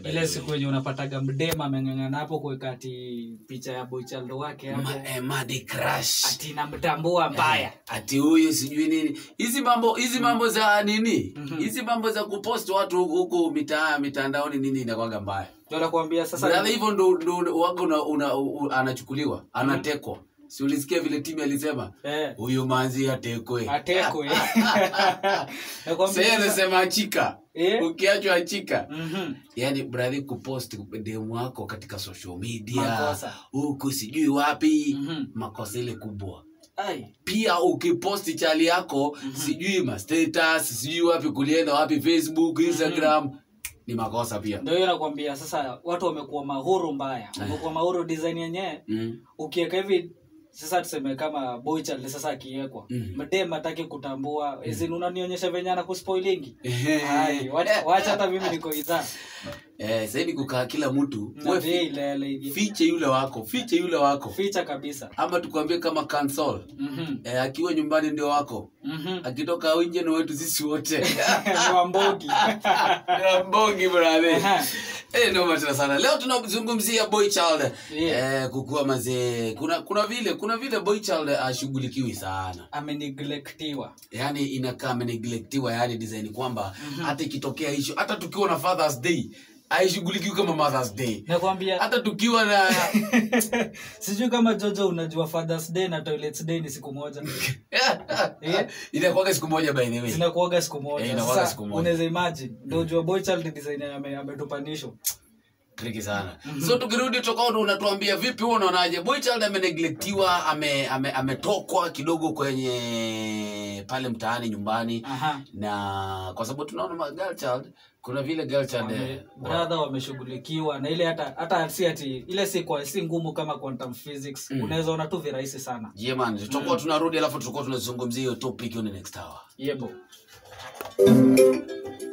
by ile the siku way. yenye unapataga mdema ameng'ang'ana hapo kuweka ati picha ya boichaldo wake hapo Ma, eh, Madi Crush. ati namtambua mbaya ati huyu sijui nini hizi mambo hizi mambo za nini Mhm. hizi mambo za kupost watu huku- huku mitaa mitandaoni nini inakwanga mbaya ndio nakwambia sasa Brother, hivyo ndo ndo waga una, una, u- anachukuliwa anatekwa si ulisikia vile timu alisema eh, huyu manzi atekwe atekwe sasa nakwambia sasa- anasema achika Eh? ukiachwa achika Mhm. yani brother kupost demu wako katika social media Makosa. huku sijui wapi Mhm. makosa ile kubwa Ai. pia ukiposti chali yako sijui mastatus sijui wapi kulienda wapi facebook instagram ni makosa pia ndio hiyo nakwambia sasa watu wamekuwa mahuru mbaya wamekuwa mahuru design yenyewe mm. ukiweka hivi sasa tuseme kama boychild sasa akiwekwa Mhm. mdem ataki kutambua mm. unanionyesha venye anakuspoilingi Ehe. Ai, wacha wacha hata mimi niko idhaa eh, saidi kukaa kila mtu na we vile fi- ilele hivi fiche yule wako fiche yule wako ficha kabisa ama tukwambie kama cancel Mhm. eh, akiwa nyumbani ndio wako Mhm. akitoka nje ni wetu sisi wote Ni wambogi mbongi brother Aha. Eh, noma tena sana leo tunazungumzia boy child Yeah. eh, kukua mazee kuna kuna vile kuna vile boy child ashughulikiwi sana ameneglectiwa yani inakaa ameneglectiwa yani design kwamba hata ikitokea hicho hata tukiwa na fathers day haishughulikiwi kama mothers day nakwambia hata tukiwa na sijui kama jojo unajua fathers day na toilets day ni siku moja Eh? inakuwaga siku moja by the way zinakuaga siku Eh, moja inakuwaga sasa siku moja. unaweza imagine ndio jua boychild design ame- ametupanisho triki sana so tukirudi tokauti unatuambia vipi huo unaonaje boychild ameneglectiwa ame, ame, ametokwa kidogo kwenye pale mtaani nyumbani aha na kwa sababu tunaona ma girl child kuna vile girl child eh, Wame- brother wameshughulikiwa na ile hata hata si ati ile si kwa si ngumu kama quantum physics Mm. unaweza ona tu virahisi sana yeah man tutakuwa tunarudi alafu tutakuwa tunazungumzia hiyo topic on the next hour yebo